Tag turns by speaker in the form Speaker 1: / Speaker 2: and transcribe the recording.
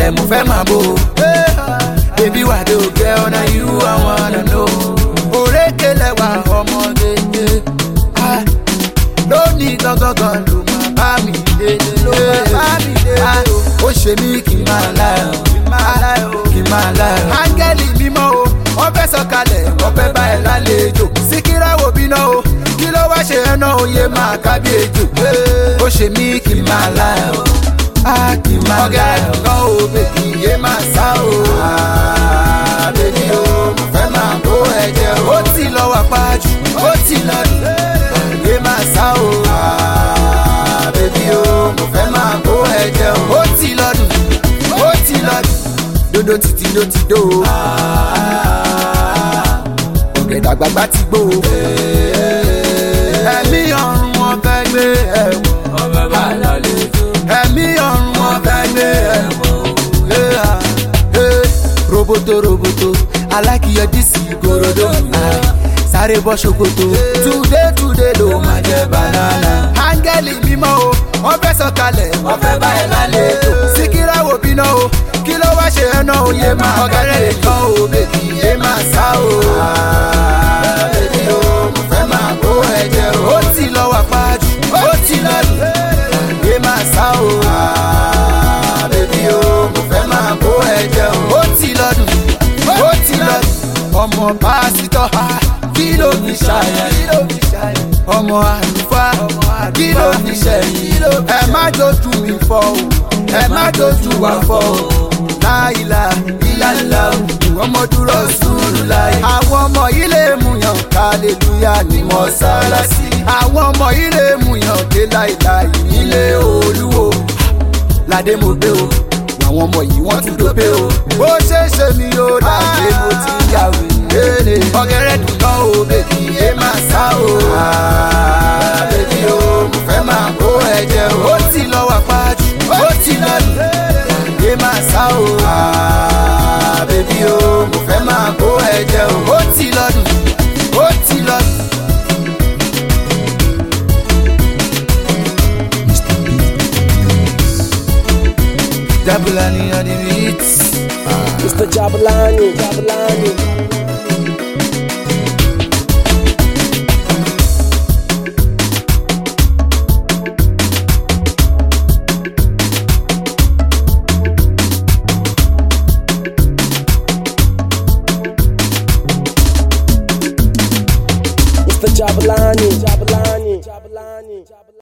Speaker 1: sọ̀kalẹ̀ mo fẹ́ máa bò. Baby wà dé òkè ọ̀nà you I wanna know. Òrékè lẹ́wà ọmọge. Ah, Lónìí gangan ló máa bá mi délé. Ló máa bá mi délé. Ó ṣe mí kí n máa láyọ̀. Kí n máa láyọ̀. Kí n máa láyọ̀. Áńgẹ́lì mímọ́ o, wọ́n fẹ́ sọ̀kalẹ̀, wọ́n fẹ́ bá ẹ lálejò. Síkírá wo bíná o, kí ló wá ṣe ẹná oyè máa kábí ejò. Ó ṣe mí kí n máa láyọ̀. Á kí n máa láyọ̀. Ọ̀gẹ̀rẹ̀ kan o, bèbí yé máa sá o. Ah, Bèbí o, mo fẹ́ máa bó ẹ̀jẹ̀ o. Ó ti lọ wà pájú, ó ti lọ dùn. Yé máa sá o. Ah, Bèbí o, mo fẹ́ máa bó ẹ̀jẹ̀ o. Ó ti lọ dùn, ó ti lọ dùn. Dodo títí ló ti dó o. Ah, Ọ̀gẹ̀dẹ̀ àgbàgbà ti gbó o. Ẹ̀mí ọ̀run wọn fẹ́ gbé ẹ̀wọ̀n. Ẹ̀mí ọ̀run wọn fẹ́ gbé ẹ̀wọ̀n. Yeah, yeah. Roboto roboto, I like your DC gorodo. Ah, Sáré bọ́ ṣòkòtò, today today ló máa jẹ banana. Áńgẹ́lì mímọ́ o, wọ́n fẹ́ sọ̀kalẹ̀, wọ́n fẹ́ bá ẹ lálejò. Síkírá wo bíná o, kí ló wá ṣe ẹ náà oyè máa ọ̀gẹ́rẹ́ kan o, bèbí yé máa sá o. Ah, Bèbí o, mo fẹ́ máa kó ẹ̀jẹ̀ o. Ó ti lọ wà pájú, ó ti lọ lù. Yé máa sá o. Ah, Bèbí o, mo fẹ́ máa kó ẹ̀jẹ̀ o. Ó ti lọ dùn, ó ti lọ dùn. Ọmọ pásítọ̀, ah, kí ló fi ṣàyẹ̀? Ọmọ àlùfáà, kí ló fi ṣẹ̀yìn? Ẹ má dojú mi fọ́ o, ẹ má dojú wa fọ́ o. Láìla ìlàlá o, ọmọ dúró sùúrù láyé. Àwọn ọmọ yìí lè mú yàn kálẹ̀lúyà ní mọ́sálásí. Àwọn ọmọ yìí lè mú yàn dé láìláì nílé olúwo ládé mo gbé o àwọn ọmọ yìí wọ́n tún dópe o. bó ṣe ṣe mi ó dàgbé mo ti ń yàwé léle. ọ̀gẹ̀rẹ̀ dùn tán o bèbí yé máa sá o. Ah, bèbí o mo fẹ́ máa kó ẹ̀jẹ̀ o. ó ti lọ wà pájú ó ti lọ lù. yé máa sá o. Ah, bèbí o mo fẹ́ máa kó ẹ̀jẹ̀ o. ó ti lọ lù ó ti lọ lù. Dabulani on the beats.
Speaker 2: Mr. Jabulani, Jabulani. Mr. Jabulani, Jabulani.